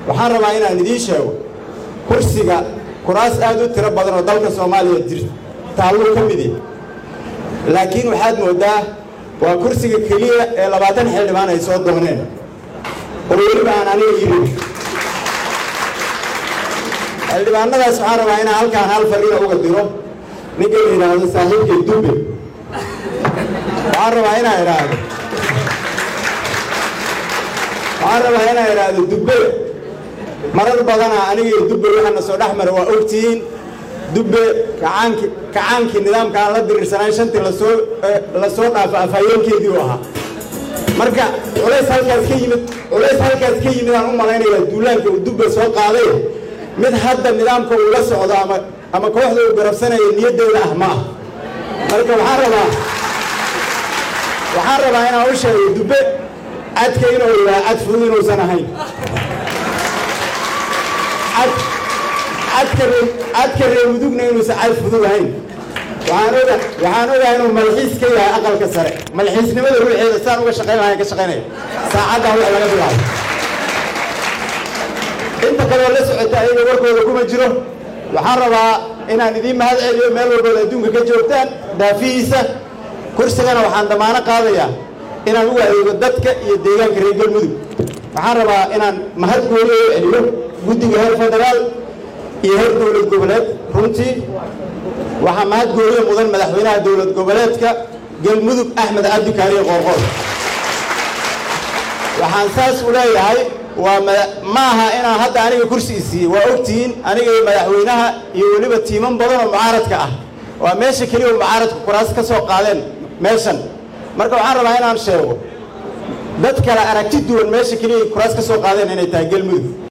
waxaan rabaa inaan idiin sheego kursiga kuraas aad u tiro badan oo dalka soomaaliya jir taallo ka midi laakiin waxaad mooddaa waa kursiga keliya ee labaatan xildhibaan ay soo dooneen oo weliba aan aniga yidhi xildhibaanadaas waxaan rabaa inaan halkaan hal fariina uga diro ninka la yidhaahdo saaxiibkay dubbe waxaan rabaa inaan idhaahdo waxaan rabaa inaan idhaahdo dubbe marar badana aniga iyo dubbe waxaana soo dhex mara waa ogtihiin dubbe kacaanki kacaankii nidaamka aan la diriirsanayn shantii lasoo lasoo dhaafo afhayeenkeedii u ahaa marka culays halkaas ka yimid culays halkaas ka yimid aan u malaynayaa duulaanka uu dubbe soo qaaday mid hadda nidaamka uu la socdo ama ama kooxda uu garabsanayo niyaddeeda ah ma ah marka waxaan rabaa waxaan rabaa inaan u sheego dubbe cadka inuu yahay cad fudud inuusan ahayn cad cadka ree cadka reer mudugna inuusan cad fudud ahayn waxaan oga waxaan ogahay inuu malxiis ka yahay aqalka sare malxiisnimada ruuxeeda saan uga shaqayn lahayn ka shaqaynaya saacaddaa wax laga bilaabo inta kaleo la socota ayaga warkooda kuma jiro waxaan rabaa inaan idiin mahad celiyo meel walbood adduunka ka joogtaan daafihiisa kursigana waxaan damaano qaadayaa inaan ugu adeego dadka iyo deegaanka reer galmudug waxaan rabaa inaan mahad gooni u celiyo guddiga heer federaal iyo heer dowlad goboleed runtii waxaa mahad gooniyo mudan madaxweynaha dowlad goboleedka galmudug axmed cabdi kaariye qoorqoor waxaan saas u leeyahay waa ma aha inaan hadda aniga kursi isiiyey waa ogtihiin aniga iyo madaxweynaha iyo weliba tiiman badan oo mucaaradka ah waa meesha keliya oo mucaaradku kuraas ka soo qaadeen meeshan marka waxaan rabaa inaan sheego dad kale aragti duwan meesha keliya ay kuraas ka soo qaadeen inay tahay galmudug